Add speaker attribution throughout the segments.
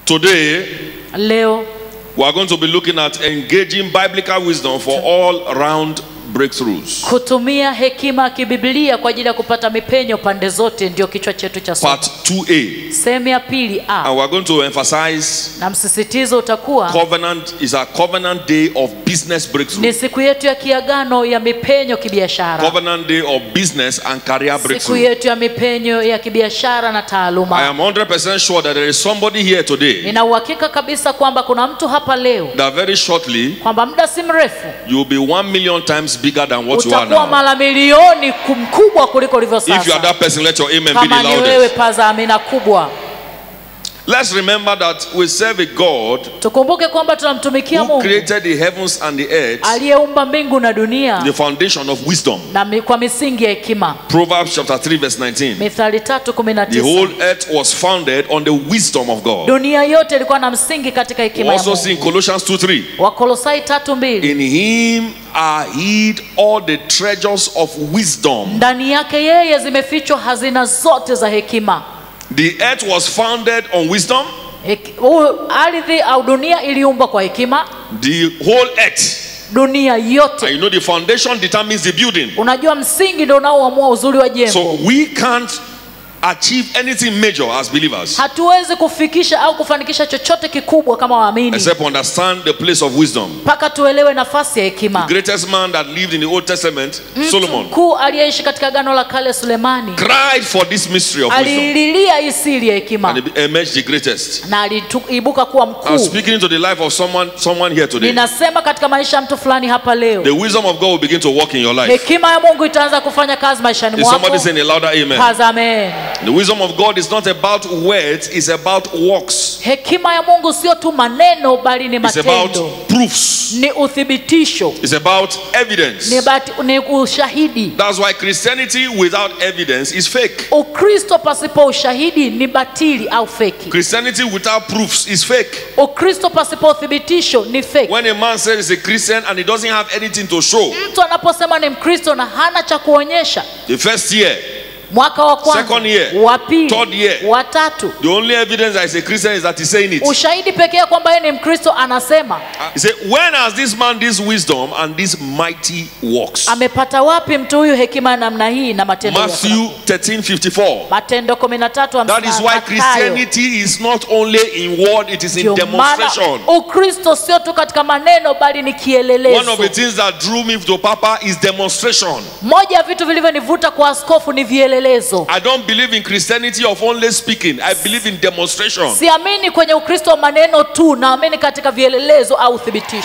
Speaker 1: Today,
Speaker 2: leo
Speaker 1: we are going to be looking at engaging biblical wisdom for all round breakthroughs.
Speaker 2: kutumia hekima ya kibiblia kwa ajili ya kupata mipenyo pande zote ndio kichwa chetu cha somo
Speaker 1: Part 2a.
Speaker 2: sehemu ya pili a
Speaker 1: And we are going to emphasize
Speaker 2: na msisitizo utakuwa
Speaker 1: covenant is a covenant day of business breakthrough.
Speaker 2: ni siku yetu ya kiagano ya mipenyo kibiashara
Speaker 1: Covenant day of business and career
Speaker 2: siku
Speaker 1: breakthrough.
Speaker 2: yetu ya mipenyo ya kibiashara na
Speaker 1: I
Speaker 2: taaluma
Speaker 1: am 100% sure that there is somebody here today
Speaker 2: nina uhakika kabisa kwamba kuna mtu hapa leo
Speaker 1: that very shortly
Speaker 2: kwamba muda si mrefu
Speaker 1: you will be one million times bigger than what you are
Speaker 2: utakuwa
Speaker 1: now.
Speaker 2: mara milioni ku- mkubwa kuliko ulivyo
Speaker 1: If you are
Speaker 2: sasa
Speaker 1: that person, let your amen be the
Speaker 2: kama ni wewe
Speaker 1: loudest.
Speaker 2: paza amina kubwa
Speaker 1: Let's remember that we serve a God
Speaker 2: tukumbuke kwamba tunamtumikia
Speaker 1: who
Speaker 2: mungu
Speaker 1: created the heavens and the earth,
Speaker 2: aliyeumba mbingu na dunia
Speaker 1: the foundation of wisdom.
Speaker 2: na mi, kwa misingi ya hekima
Speaker 1: Proverbs chapter 3, verse 19.
Speaker 2: mithali tatu kumi na
Speaker 1: The
Speaker 2: tisa
Speaker 1: whole earth was founded on the wisdom of God.
Speaker 2: dunia yote ilikuwa na msingi katika
Speaker 1: We
Speaker 2: hekima ya
Speaker 1: also see in
Speaker 2: mungu
Speaker 1: Colossians 2 3.
Speaker 2: wakolosai tatu mbili
Speaker 1: In him are hid all the treasures of wisdom.
Speaker 2: ndani yake yeye zimefichwa hazina zote za hekima
Speaker 1: The earth was founded on wisdom.
Speaker 2: Heki- huu- ardhi au dunia iliumbwa kwa hekima
Speaker 1: The whole earth.
Speaker 2: dunia
Speaker 1: And
Speaker 2: yote
Speaker 1: you know the foundation determines the building.
Speaker 2: unajua msingi ndio unaoamua uzuri wa jengo
Speaker 1: So we can't achieve anything major as believers
Speaker 2: hatuwezi kufikisha au kufanikisha chochote kikubwa kama waamini
Speaker 1: except understand the place of wisdom.
Speaker 2: mpaka tuelewe nafasi ya hekima
Speaker 1: Greatest man that lived in the Old Testament,
Speaker 2: mtu
Speaker 1: Solomon,
Speaker 2: mkuu aliyeishi katika gano la kale sulemani
Speaker 1: cried for this mystery of wisdom
Speaker 2: alililia hii siri ya hekima
Speaker 1: and he emerged the greatest.
Speaker 2: na aliibuka kuwa
Speaker 1: I'm
Speaker 2: mkuu
Speaker 1: speaking into the life of someone, someone here today.
Speaker 2: ninasema katika maisha ya mtu fulani hapa leo
Speaker 1: The wisdom of God will begin to work in your life.
Speaker 2: hekima ya mungu itaanza kufanya kazi maishani
Speaker 1: Is
Speaker 2: mwako
Speaker 1: somebody saying a louder amen?
Speaker 2: Paza amen.
Speaker 1: The wisdom of God is not about words, it's about works.
Speaker 2: hekima ya mungu sio tu maneno bali ni
Speaker 1: It's about
Speaker 2: matendo
Speaker 1: proofs.
Speaker 2: ni uthibitisho
Speaker 1: It's about
Speaker 2: ni,
Speaker 1: evidence.
Speaker 2: bati, ni ushahidi
Speaker 1: That's why Christianity without evidence is fake.
Speaker 2: ukristo pasipo ushahidi ni batili au feki
Speaker 1: Christianity without proofs is fake.
Speaker 2: ukristo pasipo uthibitisho ni feki
Speaker 1: When a man says he's a Christian and he doesn't have anything to show,
Speaker 2: mtu anaposema ni mkristo na hana cha kuonyesha
Speaker 1: the first year,
Speaker 2: mwaka wa kwanza
Speaker 1: Second year,
Speaker 2: wa pili
Speaker 1: third year.
Speaker 2: wa tatu
Speaker 1: the only evidence that he's a Christian is that he's saying it.
Speaker 2: ushahidi pekee kwamba yeye ni mkristo anasema
Speaker 1: He said, When has this man this wisdom and these mighty works?
Speaker 2: amepata wapi mtu huyu hekima ya namna hii na matendo ya
Speaker 1: Matthew
Speaker 2: sana?
Speaker 1: 13 54.
Speaker 2: matendo 13
Speaker 1: That is why Christianity is not only in word, it is in
Speaker 2: ndio maana
Speaker 1: demonstration.
Speaker 2: ukristo sio tu katika maneno bali ni
Speaker 1: One of the
Speaker 2: kielelezo
Speaker 1: things that drew me to Papa is demonstration.
Speaker 2: moja ya vitu vilivyonivuta kwa askofu ni vielelezo
Speaker 1: I don't believe in Christianity of only speaking. I believe in demonstration.
Speaker 2: siamini kwenye ukristo wa maneno tu naamini katika vielelezo au uthibitisho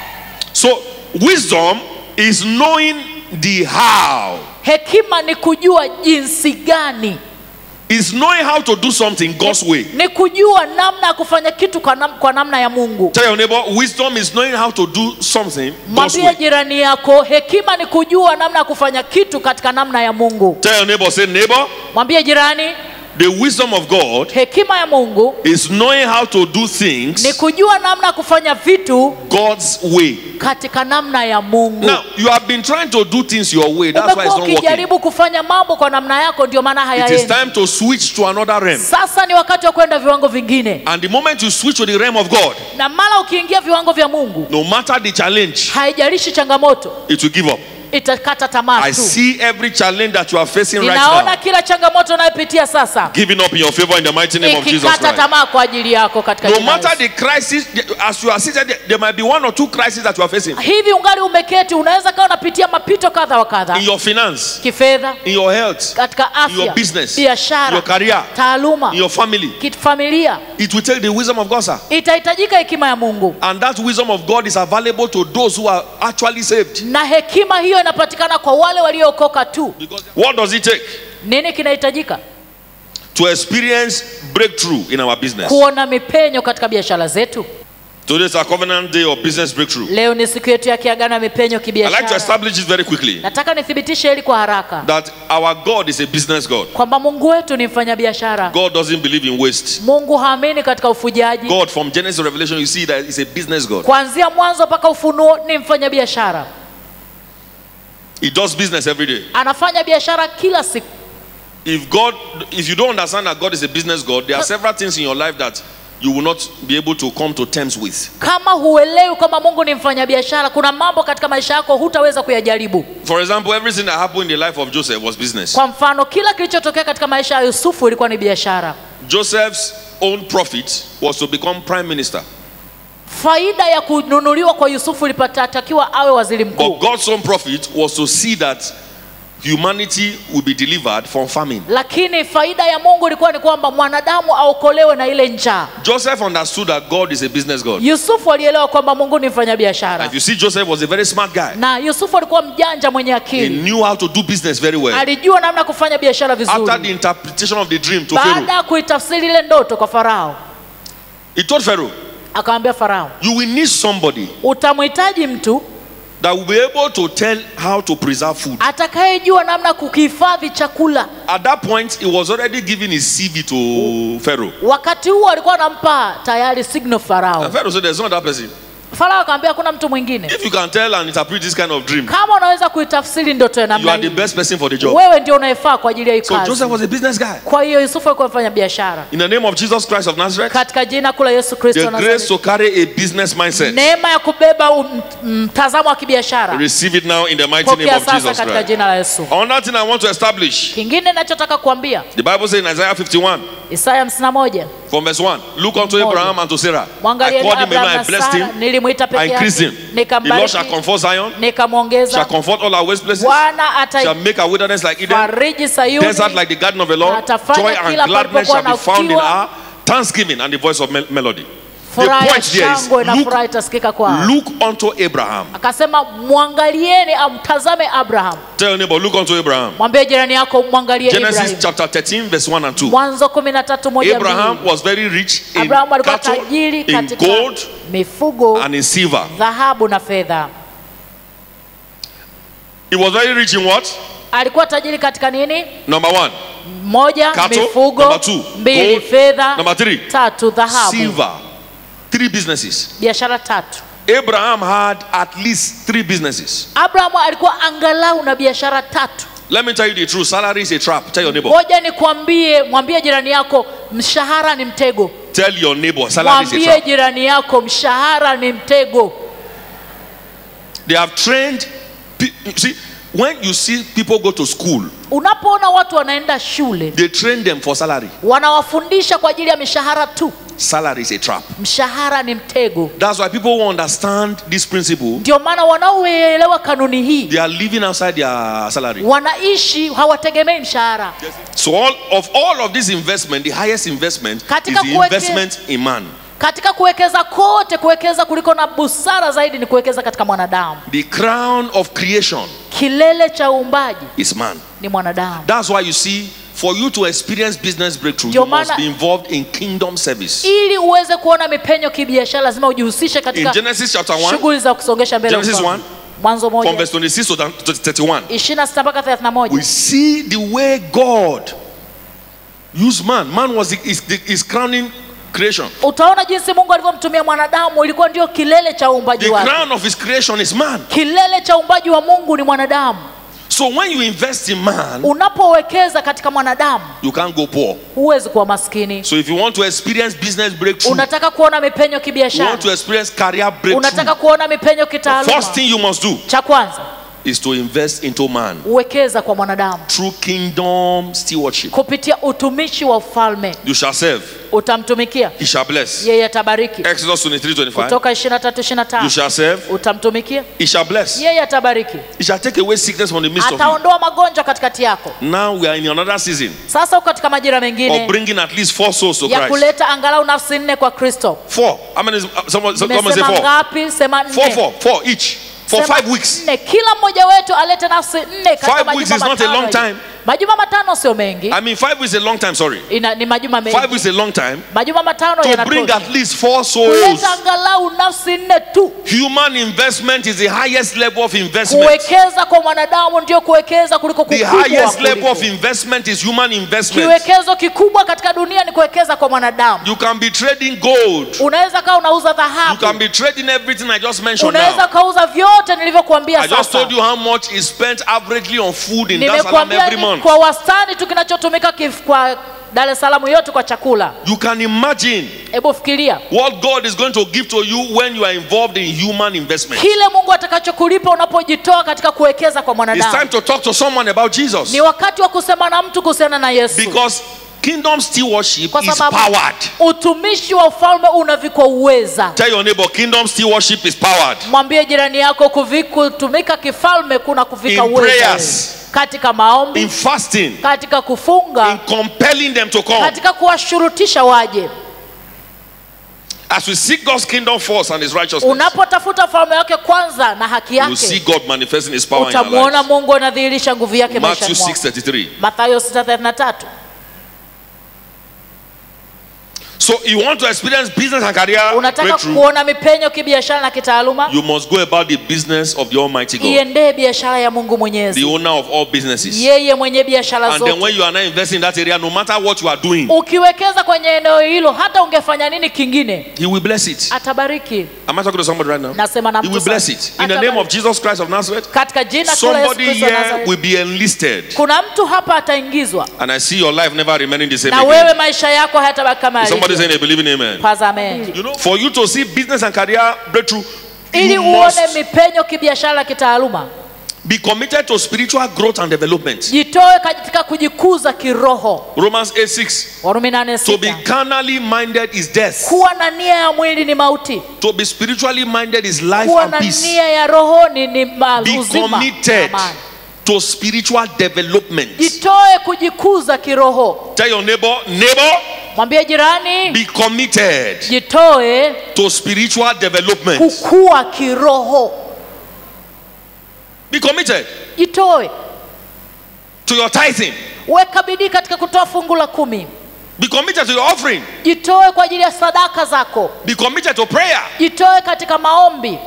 Speaker 1: So, wisdom is knowing the how.
Speaker 2: hekima ni kujua jinsi gani
Speaker 1: Is knowing how to do something God's way.
Speaker 2: ni kujua namna ya kufanya kitu kwa, nam, kwa namna ya mungu
Speaker 1: Tell your neighbor, wisdom is knowing how to do something God's
Speaker 2: mwambie
Speaker 1: way.
Speaker 2: jirani yako hekima ni kujua namna ya kufanya kitu katika namna ya mungu
Speaker 1: Tell your neighbor, say, neighbor,
Speaker 2: mwambie jirani
Speaker 1: the wisdom of God
Speaker 2: hekima ya mungu
Speaker 1: is knowing how to do
Speaker 2: ni
Speaker 1: things
Speaker 2: kujua namna ya kufanya vitu
Speaker 1: God's way.
Speaker 2: katika namna ya mungu
Speaker 1: Now, you have been trying to do things your way. That's why it's
Speaker 2: umekuwa
Speaker 1: not working.
Speaker 2: ukijaribu kufanya mambo kwa namna yako ndio maana
Speaker 1: It is
Speaker 2: hayaendi
Speaker 1: time to switch to another realm.
Speaker 2: sasa ni wakati wa kwenda viwango vingine
Speaker 1: And the moment you switch to the realm of God,
Speaker 2: na mara ukiingia viwango vya mungu
Speaker 1: no matter the challenge,
Speaker 2: haijalishi changamoto
Speaker 1: it will give up.
Speaker 2: itakata tamaa
Speaker 1: I
Speaker 2: tu
Speaker 1: see every challenge that you are facing right
Speaker 2: ninaona
Speaker 1: now
Speaker 2: kila changamoto unayopitia sasa
Speaker 1: giving up in your favor in the mighty name of Jesus
Speaker 2: ikikata
Speaker 1: Christ.
Speaker 2: tamaa kwa ajili yako katika
Speaker 1: No
Speaker 2: jina la
Speaker 1: matter
Speaker 2: Yesu.
Speaker 1: the crisis, as you are seated, there- there might be one or two crises that you are facing
Speaker 2: hivi ungali umeketi unaweza kawa unapitia mapito kadha wa kadha
Speaker 1: in your finance,
Speaker 2: kifedha
Speaker 1: in your health,
Speaker 2: katika
Speaker 1: in your
Speaker 2: afya
Speaker 1: business,
Speaker 2: biashara
Speaker 1: your career,
Speaker 2: taaluma
Speaker 1: in your family.
Speaker 2: kifamilia
Speaker 1: It will take the wisdom of God, sir.
Speaker 2: itahitajika hekima ya mungu
Speaker 1: And that wisdom of God is available to those who are actually saved.
Speaker 2: na hekima hiyo inapatikana kwa wale waliookoka tu
Speaker 1: Because what does it take
Speaker 2: nini kinahitajika
Speaker 1: to experience breakthrough in our business?
Speaker 2: kuona mipenyo katika biashara zetu
Speaker 1: Today is our covenant day of business breakthrough.
Speaker 2: leo ni siku yetu ya kiagano ya mipenyo
Speaker 1: I'd like to
Speaker 2: kibiashara
Speaker 1: establish this very quickly
Speaker 2: nataka nithibitishe hili kwa haraka
Speaker 1: that our God is a business God.
Speaker 2: kwamba mungu wetu ni mfanyabiashara
Speaker 1: God doesn't believe in waste.
Speaker 2: mungu haamini katika ufujaji
Speaker 1: God, from Genesis to Revelation, you see that He's a business God.
Speaker 2: kuanzia mwanzo mpaka ufunuo ni mfanyabiashara
Speaker 1: He does business every day.
Speaker 2: anafanya biashara kila siku
Speaker 1: If God, if you don't understand that God is a business God, there are several things in your life that you will not be able to come to terms with.
Speaker 2: kama huelewi kwamba mungu ni mfanyabiashara kuna mambo katika maisha yako hutaweza kuyajaribu
Speaker 1: For example, everything that happened in the life of Joseph was business.
Speaker 2: kwa mfano kila kilichotokea katika maisha ya yusufu ilikuwa ni biashara
Speaker 1: Joseph's own profit was to become prime minister.
Speaker 2: faida ya kununuliwa kwa yusufu ilipatakiwa awe waziri
Speaker 1: But
Speaker 2: mkuu
Speaker 1: God's own profit was to see that humanity will be delivered from famine.
Speaker 2: lakini faida ya mungu ilikuwa ni kwamba mwanadamu aokolewe na ile njaa
Speaker 1: Joseph understood that God is a business God.
Speaker 2: yusufu alielewa kwamba mungu ni
Speaker 1: And
Speaker 2: mfanyabiashara
Speaker 1: if you see, Joseph was a very smart guy.
Speaker 2: na yusufu alikuwa mjanja mwenye
Speaker 1: He
Speaker 2: akili
Speaker 1: knew how to do business very well.
Speaker 2: alijua namna ya kufanya biashara
Speaker 1: After the
Speaker 2: vizuri
Speaker 1: interpretation of the dream to
Speaker 2: baada
Speaker 1: Pharaoh,
Speaker 2: ya kuitafsiri ile ndoto kwa farao
Speaker 1: he told Pharaoh,
Speaker 2: akamwambia farao
Speaker 1: You will need somebody
Speaker 2: utamhitaji mtu
Speaker 1: that will be able to tell how to preserve food.
Speaker 2: atakayejua namna ya kukihifadhi chakula
Speaker 1: At that point, he was already giving his CV to Pharaoh.
Speaker 2: wakati huo alikuwa anampa tayari signal farao
Speaker 1: And Pharaoh said, There's no other person.
Speaker 2: farao akamwambia hakuna mtu mwingine
Speaker 1: If you can tell and interpret this kind of dream,
Speaker 2: kama unaweza kuitafsiri ndoto ya
Speaker 1: you
Speaker 2: namna
Speaker 1: are the
Speaker 2: hii
Speaker 1: best person for the job.
Speaker 2: wewe ndio unayefaa kwa ajili ya hii
Speaker 1: So Joseph
Speaker 2: kazi
Speaker 1: was a business guy.
Speaker 2: kwa hiyo yusufu alikuwa mfanya biashara
Speaker 1: In the name of Jesus Christ of Nazareth,
Speaker 2: katika jina kula yesu kristo
Speaker 1: the
Speaker 2: wa
Speaker 1: grace
Speaker 2: Nazareti.
Speaker 1: to carry a business mindset.
Speaker 2: neema ya kubeba um- mtazamo wa kibiashara
Speaker 1: Receive it now in the mighty name
Speaker 2: pokea
Speaker 1: of
Speaker 2: sasa
Speaker 1: Jesus
Speaker 2: katika
Speaker 1: Christ.
Speaker 2: jina la yesu
Speaker 1: Another thing I want to establish
Speaker 2: kingine nachotaka kuambia
Speaker 1: the Bible says in Isaiah 51
Speaker 2: isaya 51
Speaker 1: from verse 1 Look unto
Speaker 2: Moja.
Speaker 1: Abraham and to Sarah. I
Speaker 2: mwangalieni
Speaker 1: called him alone,
Speaker 2: abraham
Speaker 1: I
Speaker 2: na
Speaker 1: blessed
Speaker 2: sara
Speaker 1: him,
Speaker 2: nilimwita
Speaker 1: I
Speaker 2: peke
Speaker 1: increased
Speaker 2: yake
Speaker 1: him. The Lord shall
Speaker 2: nikambariki
Speaker 1: comfort Zion, shall
Speaker 2: nikamwongeza
Speaker 1: comfort all our waste places,
Speaker 2: bwana
Speaker 1: shall make our wilderness like Eden,
Speaker 2: atafariji sayuni
Speaker 1: desert like the garden of the Lord.
Speaker 2: Atafanya
Speaker 1: Joy
Speaker 2: kila
Speaker 1: and gladness
Speaker 2: palipokuwa
Speaker 1: shall be
Speaker 2: na
Speaker 1: found in
Speaker 2: ukiwa.
Speaker 1: our thanksgiving and the voice of mel- melody. The
Speaker 2: furaha ya
Speaker 1: point there is
Speaker 2: shangwe na furaha
Speaker 1: look,
Speaker 2: itasikika kwao
Speaker 1: look unto Abraham.
Speaker 2: akasema mwangalieni amtazame abraham
Speaker 1: Tell your neighbor, look unto Abraham.
Speaker 2: mwambie jirani yako mwangalie
Speaker 1: Genesis
Speaker 2: ibrahim
Speaker 1: chapter 13, verse 1 and 2.
Speaker 2: mwanzo kumi na tatu moja
Speaker 1: Abraham
Speaker 2: mbili
Speaker 1: was very rich in
Speaker 2: abrahamu alikuwa
Speaker 1: cattle,
Speaker 2: tajiri
Speaker 1: in
Speaker 2: katika
Speaker 1: gold,
Speaker 2: mifugo
Speaker 1: and in silver.
Speaker 2: dhahabu na fedha
Speaker 1: He was very rich in what?
Speaker 2: alikuwa tajiri katika nini
Speaker 1: Number one,
Speaker 2: moja
Speaker 1: Cattle.
Speaker 2: mifugo
Speaker 1: Number two,
Speaker 2: mbili
Speaker 1: gold.
Speaker 2: fedha
Speaker 1: Number three,
Speaker 2: tatu dhahabu
Speaker 1: silver. Three businesses.
Speaker 2: biashara tatu
Speaker 1: Abraham had at least three businesses.
Speaker 2: abrahamu alikuwa angalau na biashara tatu
Speaker 1: Let me tell you the truth. Salary is a trap. Tell your neighbor.
Speaker 2: ngoja nikwambie mwambie jirani yako mshahara ni mtego
Speaker 1: Tell your neighbor. Salary is a
Speaker 2: mwambie
Speaker 1: trap.
Speaker 2: jirani yako mshahara ni mtego
Speaker 1: They have trained. pe- you See, when you see people go to school,
Speaker 2: unapoona watu wanaenda shule
Speaker 1: they train them for salary.
Speaker 2: wanawafundisha kwa ajili ya mishahara tu
Speaker 1: Salary is a trap.
Speaker 2: mshahara ni mtego
Speaker 1: That's why people who understand this principle,
Speaker 2: ndio maana wanaoelewa kanuni hii
Speaker 1: they are living outside their salary.
Speaker 2: wanaishi hawategemei mshahara
Speaker 1: So all of all of this investment, the highest investment is
Speaker 2: Katika
Speaker 1: the
Speaker 2: kuweke-
Speaker 1: investment in man.
Speaker 2: katika kuwekeza kote kuwekeza kuliko na busara zaidi ni kuwekeza katika mwanadamu
Speaker 1: The crown of creation
Speaker 2: kilele cha uumbaji
Speaker 1: is man.
Speaker 2: ni mwanadamu
Speaker 1: That's why you see, for you to experience business breakthrough,
Speaker 2: Ndio
Speaker 1: you must
Speaker 2: maana-
Speaker 1: be involved in kingdom service.
Speaker 2: ili uweze kuona mipenyo kibiashara lazima ujihusishe
Speaker 1: In
Speaker 2: katika
Speaker 1: Genesis chapter 1,
Speaker 2: shughuli za kusongesha mbele
Speaker 1: Genesis
Speaker 2: ufalme.
Speaker 1: 1,
Speaker 2: mwanzo
Speaker 1: from
Speaker 2: moja
Speaker 1: verse 26 to 31,
Speaker 2: 26 mpaka 31
Speaker 1: we see the way God used man. Man was the, is, the, is crowning creation.
Speaker 2: utaona jinsi mungu alivyomtumia mwanadamu ilikuwa ndio kilele cha uumbaji
Speaker 1: The
Speaker 2: wake
Speaker 1: crown of his creation is man.
Speaker 2: kilele cha uumbaji wa mungu ni mwanadamu
Speaker 1: So when you invest in man,
Speaker 2: unapowekeza katika mwanadamu
Speaker 1: you can't go poor.
Speaker 2: huwezi kuwa maskini
Speaker 1: So if you want to experience business breakthrough,
Speaker 2: unataka kuona mipenyo
Speaker 1: you want
Speaker 2: kibiashara
Speaker 1: to experience career breakthrough,
Speaker 2: unataka kuona mipenyo
Speaker 1: the
Speaker 2: kitaaluma
Speaker 1: first thing you must do
Speaker 2: cha kwanza
Speaker 1: is to invest into man
Speaker 2: uwekeza kwa mwanadamu
Speaker 1: through kingdom stewardship.
Speaker 2: kupitia utumishi wa ufalme
Speaker 1: You shall serve,
Speaker 2: utamtumikia
Speaker 1: he shall bless.
Speaker 2: yeye atabariki
Speaker 1: Exodus 23 25.
Speaker 2: kutoka 23
Speaker 1: You
Speaker 2: 25
Speaker 1: shall serve,
Speaker 2: utamtumikia
Speaker 1: he shall bless.
Speaker 2: yeye atabariki
Speaker 1: He shall take away sickness from the midst of you.
Speaker 2: ataondoa magonjwa katikati yako
Speaker 1: Now we are in another season
Speaker 2: sasa uko katika majira
Speaker 1: of
Speaker 2: mengine
Speaker 1: bringing at least four souls to
Speaker 2: ya
Speaker 1: Christ.
Speaker 2: kuleta angalau nafsi nne kwa kristo
Speaker 1: Four. How many? is- uh, Someone, someone say
Speaker 2: nimesema
Speaker 1: four.
Speaker 2: ngapi sema
Speaker 1: Four,
Speaker 2: nne
Speaker 1: four, four each. For
Speaker 2: Sema
Speaker 1: five weeks.
Speaker 2: nne kila mmoja wetu alete nafsi nne katika
Speaker 1: Five
Speaker 2: majuma
Speaker 1: weeks is not a
Speaker 2: matano
Speaker 1: long
Speaker 2: ya-
Speaker 1: time.
Speaker 2: majuma matano sio mengi
Speaker 1: I mean, five weeks is a long time, sorry.
Speaker 2: Ina, ni majuma
Speaker 1: Five
Speaker 2: mengi
Speaker 1: weeks is a long time.
Speaker 2: majuma matano
Speaker 1: To bring
Speaker 2: yanatosha
Speaker 1: at least four souls.
Speaker 2: kuleta angalau nafsi nne tu
Speaker 1: Human investment is the highest level of investment.
Speaker 2: kuwekeza kwa mwanadamu ndio kuwekeza kuliko
Speaker 1: The
Speaker 2: kukubwa
Speaker 1: highest level
Speaker 2: kuliko.
Speaker 1: of investment is human investment.
Speaker 2: kiwekezo kikubwa katika dunia ni kuwekeza kwa mwanadamu
Speaker 1: You can be trading gold.
Speaker 2: unaweza kawa unauza
Speaker 1: You can
Speaker 2: dhahabu
Speaker 1: be trading everything I just mentioned
Speaker 2: unaweza
Speaker 1: now.
Speaker 2: ukauza vyote nilivyokuambia
Speaker 1: I just
Speaker 2: sasa
Speaker 1: told you how much is spent averagely on food in Dar es Salaam
Speaker 2: nimekuambia
Speaker 1: every
Speaker 2: ni
Speaker 1: month.
Speaker 2: kwa wastani tu kinachotumika kif- kwa dar es salaam yote kwa chakula
Speaker 1: You can imagine
Speaker 2: hebu fikiria
Speaker 1: what God is going to give to you when you are involved in human investment.
Speaker 2: kile mungu atakachokulipa unapojitoa katika kuwekeza kwa
Speaker 1: It's
Speaker 2: mwanadamu
Speaker 1: time to talk to someone about Jesus.
Speaker 2: ni wakati wa kusema na mtu kuhusiana na yesu
Speaker 1: Because kingdom stewardship
Speaker 2: kwa
Speaker 1: is
Speaker 2: sababu
Speaker 1: powered.
Speaker 2: utumishi wa ufalme unavikwa uweza
Speaker 1: Tell your neighbor, kingdom stewardship is powered.
Speaker 2: mwambie jirani yako kuvi- kutumika kifalme kuna kuvika
Speaker 1: In
Speaker 2: uweza
Speaker 1: prayers.
Speaker 2: katika maombi
Speaker 1: In fasting,
Speaker 2: katika kufunga
Speaker 1: in compelling them to come.
Speaker 2: katika kuwashurutisha waje
Speaker 1: As we seek God's kingdom first and his righteousness,
Speaker 2: unapotafuta falme yake kwanza na haki
Speaker 1: you see
Speaker 2: yake
Speaker 1: God manifesting his power in our
Speaker 2: utamwona
Speaker 1: lives.
Speaker 2: mungu anadhihirisha nguvu yake
Speaker 1: Matthew
Speaker 2: maishani mwako
Speaker 1: 6:33.
Speaker 2: mathayo 633
Speaker 1: So you want to experience business and career
Speaker 2: unataka
Speaker 1: breakthrough,
Speaker 2: kuona mipenyo kibiashara na kitaaluma
Speaker 1: you must go about the business of the Almighty God,
Speaker 2: iendee biashara ya mungu
Speaker 1: the
Speaker 2: mwenyezi
Speaker 1: owner of all businesses.
Speaker 2: yeye mwenye biashara
Speaker 1: And then
Speaker 2: zote
Speaker 1: when you are not investing in that area, no matter what you are doing,
Speaker 2: ukiwekeza kwenye eneo hilo hata ungefanya nini kingine
Speaker 1: He will bless it.
Speaker 2: atabariki
Speaker 1: Am I talking to somebody right now?
Speaker 2: Nasema na
Speaker 1: He
Speaker 2: mtu
Speaker 1: will bless
Speaker 2: sasa.
Speaker 1: it. In the name of
Speaker 2: Atabariki.
Speaker 1: Jesus Christ of Nazareth,
Speaker 2: katika jina kuu la Yesu
Speaker 1: somebody
Speaker 2: Kristo wa
Speaker 1: here
Speaker 2: Nazareti.
Speaker 1: will be enlisted.
Speaker 2: kuna mtu hapa ataingizwa
Speaker 1: And I see your life never remaining the same
Speaker 2: na wewe
Speaker 1: again.
Speaker 2: maisha yako hayatabaki kama
Speaker 1: Is somebody
Speaker 2: yalivyo.
Speaker 1: saying they believe in amen?
Speaker 2: Paza amen.
Speaker 1: You know, for you to see business and career breakthrough,
Speaker 2: ili
Speaker 1: you
Speaker 2: uone
Speaker 1: must
Speaker 2: mipenyo kibiashara kitaaluma
Speaker 1: be committed to spiritual growth and development.
Speaker 2: jitoe katika kujikuza kiroho
Speaker 1: Romans 8 6.
Speaker 2: warumi nane
Speaker 1: To be
Speaker 2: sita
Speaker 1: carnally minded is death.
Speaker 2: kuwa na nia ya mwili ni mauti
Speaker 1: To be spiritually minded is life
Speaker 2: kuwa
Speaker 1: and
Speaker 2: na
Speaker 1: peace.
Speaker 2: nia ya roho ni, ni ma-
Speaker 1: Be
Speaker 2: uzima na
Speaker 1: committed
Speaker 2: amani.
Speaker 1: to spiritual development.
Speaker 2: jitoe kujikuza kiroho
Speaker 1: Tell your neighbor, neighbor,
Speaker 2: mwambie jirani
Speaker 1: be committed
Speaker 2: jitoe
Speaker 1: to spiritual development.
Speaker 2: kukua kiroho
Speaker 1: Be committed
Speaker 2: jitoe
Speaker 1: to your tithing.
Speaker 2: weka bidii katika kutoa fungu la kumi
Speaker 1: Be committed to your offering.
Speaker 2: jitoe kwa ajili ya sadaka zako
Speaker 1: Be committed to prayer.
Speaker 2: jitoe katika maombi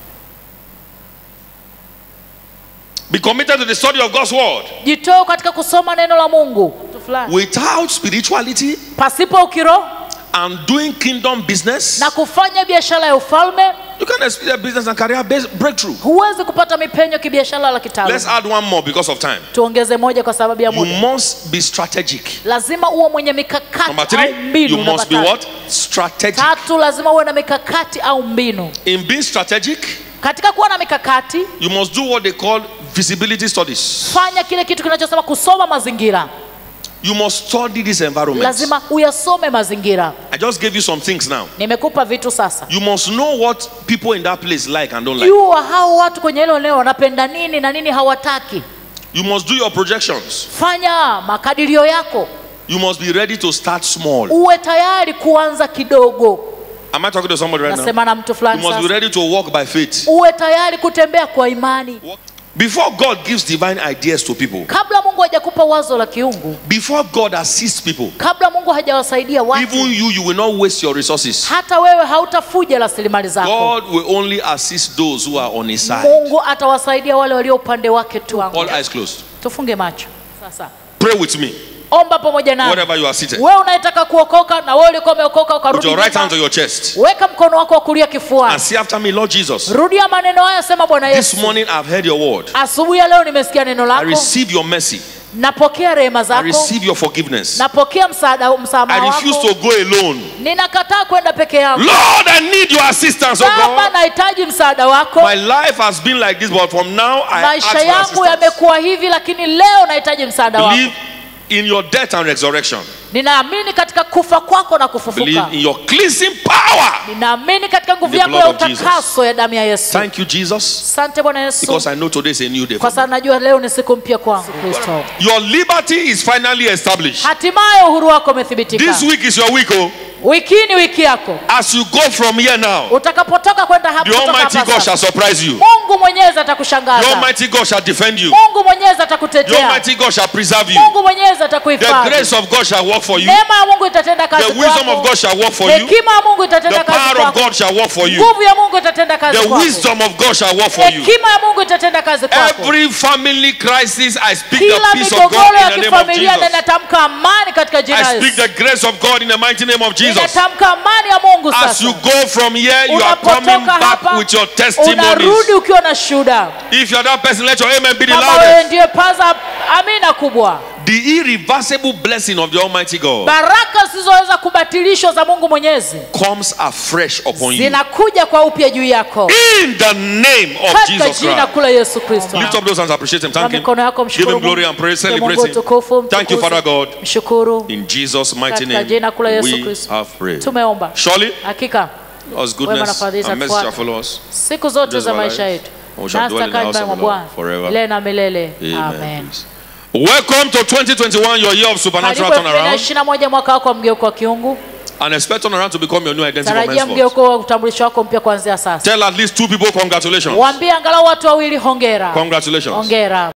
Speaker 1: Be committed to the study of God's word.
Speaker 2: jitoe katika kusoma neno la mungu Kitu fulani.
Speaker 1: Without spirituality
Speaker 2: pasipo ukiroho
Speaker 1: and doing kingdom business,
Speaker 2: na kufanya biashara ya ufalme
Speaker 1: you can experience business and career base- breakthrough.
Speaker 2: huwezi kupata mipenyo kibiashara la
Speaker 1: Let's
Speaker 2: kitaaluma
Speaker 1: add one more because of time.
Speaker 2: tuongeze moja kwa sababu ya
Speaker 1: You
Speaker 2: muda
Speaker 1: must be strategic.
Speaker 2: lazima uwe mwenye
Speaker 1: Number
Speaker 2: mikakati
Speaker 1: three,
Speaker 2: au mbinu
Speaker 1: you
Speaker 2: namba
Speaker 1: must be
Speaker 2: tatu.
Speaker 1: what? Strategic.
Speaker 2: tatu lazima uwe na mikakati au mbinu
Speaker 1: In being strategic,
Speaker 2: katika kuwa na mikakati
Speaker 1: you must do what they call visibility studies.
Speaker 2: fanya kile kitu kinachosema kusoma mazingira
Speaker 1: You must study this environment.
Speaker 2: lazima uyasome mazingira
Speaker 1: I just gave you some things now.
Speaker 2: nimekupa vitu sasa
Speaker 1: You must know what people in that place like and don't like.
Speaker 2: jua hao watu kwenye hilo eneo wanapenda nini na nini hawataki
Speaker 1: You must do your projections.
Speaker 2: fanya makadirio yako
Speaker 1: You must be ready to start small.
Speaker 2: uwe tayari kuanza kidogo
Speaker 1: Am I talking to somebody right now?
Speaker 2: nasema na mtu
Speaker 1: You
Speaker 2: fulani
Speaker 1: must be
Speaker 2: sasa
Speaker 1: ready to walk by faith.
Speaker 2: uwe tayari kutembea kwa imani
Speaker 1: Before God gives divine ideas to people,
Speaker 2: kabla mungu hajakupa wazo la kiungu
Speaker 1: before God assists people,
Speaker 2: kabla mungu hajawasaidia watu
Speaker 1: even you, you will not waste your resources.
Speaker 2: hata wewe hautafuja rasilimali zako
Speaker 1: God will only assist those who are on His side.
Speaker 2: mungu atawasaidia wale walio upande wake tu
Speaker 1: All eyes closed.
Speaker 2: tufunge macho sasa
Speaker 1: Pray with me,
Speaker 2: omba pamoja nami
Speaker 1: wherever you are seated.
Speaker 2: wewe unayetaka kuokoka na wewe ulikuwa umeokoka
Speaker 1: Put
Speaker 2: ukarudi
Speaker 1: your right hand
Speaker 2: nyuma,
Speaker 1: to your chest
Speaker 2: weka mkono wako wa kulia
Speaker 1: and
Speaker 2: kifuani
Speaker 1: say after me, Lord Jesus.
Speaker 2: rudia maneno haya sema bwana
Speaker 1: This
Speaker 2: yesu
Speaker 1: morning I've heard your word.
Speaker 2: asubuhi ya leo nimesikia neno
Speaker 1: I
Speaker 2: lako
Speaker 1: receive your mercy.
Speaker 2: napokea rehema
Speaker 1: I
Speaker 2: zako
Speaker 1: receive your forgiveness.
Speaker 2: napokea msaada
Speaker 1: I
Speaker 2: msamaha
Speaker 1: refuse
Speaker 2: wako
Speaker 1: to go alone.
Speaker 2: ninakataa kwenda peke yangu
Speaker 1: Lord, I need your assistance, oh
Speaker 2: baba
Speaker 1: God.
Speaker 2: nahitaji msaada wako
Speaker 1: My life has been like this, but from now I ask
Speaker 2: maisha
Speaker 1: for
Speaker 2: yangu
Speaker 1: assistance.
Speaker 2: yamekuwa hivi lakini leo nahitaji msaada wako
Speaker 1: Believe in your death and resurrection.
Speaker 2: ninaamini katika kufa kwako na kufufuka
Speaker 1: Believe in your cleansing power.
Speaker 2: ninaamini katika nguvu
Speaker 1: In the
Speaker 2: yako ya
Speaker 1: blood of Jesus.
Speaker 2: utakaso ya damu ya yesu
Speaker 1: Thank you, Jesus,
Speaker 2: asante bwana yesu
Speaker 1: because I know today is a new day.
Speaker 2: kwa
Speaker 1: For me.
Speaker 2: sababu najua leo ni siku mpya kwangu kristo
Speaker 1: Your liberty is finally established.
Speaker 2: hatimaye uhuru wako umethibitika
Speaker 1: This week is your week, oh.
Speaker 2: wiki hii ni wiki yako
Speaker 1: As you go from here now,
Speaker 2: utakapotoka kwenda hapa
Speaker 1: the
Speaker 2: kutoka
Speaker 1: Almighty
Speaker 2: hapa
Speaker 1: God
Speaker 2: sasa,
Speaker 1: shall surprise you.
Speaker 2: mungu mwenyezi
Speaker 1: The
Speaker 2: atakushangaza
Speaker 1: Almighty God shall defend you.
Speaker 2: mungu mwenyezi
Speaker 1: The
Speaker 2: atakutetea
Speaker 1: Almighty God shall preserve you.
Speaker 2: mungu mwenyezi
Speaker 1: The
Speaker 2: atakuhifadhi
Speaker 1: grace of God shall work for you.
Speaker 2: neema ya mungu itatenda kazi
Speaker 1: The wisdom of
Speaker 2: kwako
Speaker 1: God shall work for you.
Speaker 2: hekima ya mungu
Speaker 1: The
Speaker 2: itatenda kazi
Speaker 1: power of
Speaker 2: kwako
Speaker 1: God shall work for you.
Speaker 2: nguvu ya mungu itatenda kazi
Speaker 1: The
Speaker 2: kwako
Speaker 1: wisdom of God shall work for you.
Speaker 2: hekima ya mungu itatenda kazi kwako
Speaker 1: Every family crisis, I speak the
Speaker 2: kila
Speaker 1: peace of
Speaker 2: migogoro
Speaker 1: God
Speaker 2: ya
Speaker 1: in the name of
Speaker 2: kifamilia na
Speaker 1: Jesus.
Speaker 2: inatamka amani katika jina
Speaker 1: I
Speaker 2: la
Speaker 1: speak
Speaker 2: Yesu
Speaker 1: the grace of God in the mighty name of Jesus.
Speaker 2: inatamka amani ya mungu
Speaker 1: As
Speaker 2: sasa
Speaker 1: you go from here, you are coming
Speaker 2: unapotoka
Speaker 1: back
Speaker 2: hapa
Speaker 1: with your
Speaker 2: unarudi
Speaker 1: testimonies.
Speaker 2: ukiwa na shuhuda
Speaker 1: If you're that person, let your amen be the
Speaker 2: kama wewe
Speaker 1: loudest.
Speaker 2: ndiye paza amina kubwa
Speaker 1: The irreversible blessing of the Almighty God
Speaker 2: baraka zisizoweza kubatilishwa za mungu mwenyezi
Speaker 1: comes afresh upon you.
Speaker 2: zinakuja kwa upya juu yako
Speaker 1: In the name of
Speaker 2: katika
Speaker 1: Jesus
Speaker 2: jina
Speaker 1: Christ.
Speaker 2: kula yesu kristo
Speaker 1: Lift up those hands, appreciate Him,
Speaker 2: Kwa
Speaker 1: thank Him.
Speaker 2: mikono yako
Speaker 1: Give
Speaker 2: mshukuru
Speaker 1: Him glory
Speaker 2: Mungu.
Speaker 1: and praise,
Speaker 2: Mpe
Speaker 1: celebrate
Speaker 2: Mungu
Speaker 1: Him.
Speaker 2: utukufu,
Speaker 1: Thank you,
Speaker 2: mtukuze.
Speaker 1: Father God.
Speaker 2: mshukuru
Speaker 1: In Jesus' mighty
Speaker 2: katika
Speaker 1: name,
Speaker 2: jina kula yesu
Speaker 1: we
Speaker 2: kristo
Speaker 1: have prayed.
Speaker 2: tumeomba
Speaker 1: Surely,
Speaker 2: hakika
Speaker 1: God's
Speaker 2: Wema na
Speaker 1: goodness
Speaker 2: fadhili
Speaker 1: and mercy shall
Speaker 2: zatufuata.
Speaker 1: follow us.
Speaker 2: siku zote
Speaker 1: Days
Speaker 2: za
Speaker 1: of our
Speaker 2: maisha
Speaker 1: lives.
Speaker 2: yetu
Speaker 1: And we shall
Speaker 2: nasi
Speaker 1: dwell in the
Speaker 2: tutakaa
Speaker 1: house
Speaker 2: nyumbani
Speaker 1: of
Speaker 2: mwa
Speaker 1: the Lord
Speaker 2: bwana
Speaker 1: forever.
Speaker 2: milele na milele
Speaker 1: Amen.
Speaker 2: amen
Speaker 1: Welcome to 2021, your year of supernatural
Speaker 2: karibu elfu mbili na
Speaker 1: turnaround.
Speaker 2: ishirini na moja mwaka wako wa mgeuko wa kiungu
Speaker 1: And expect turnaround to become your new identity from
Speaker 2: tarajia
Speaker 1: henceforth.
Speaker 2: mgeuko wa utambulisho wako mpya kuanzia sasa
Speaker 1: Tell at least two people congratulations.
Speaker 2: waambie angalau watu wawili hongera
Speaker 1: Congratulations.
Speaker 2: hongera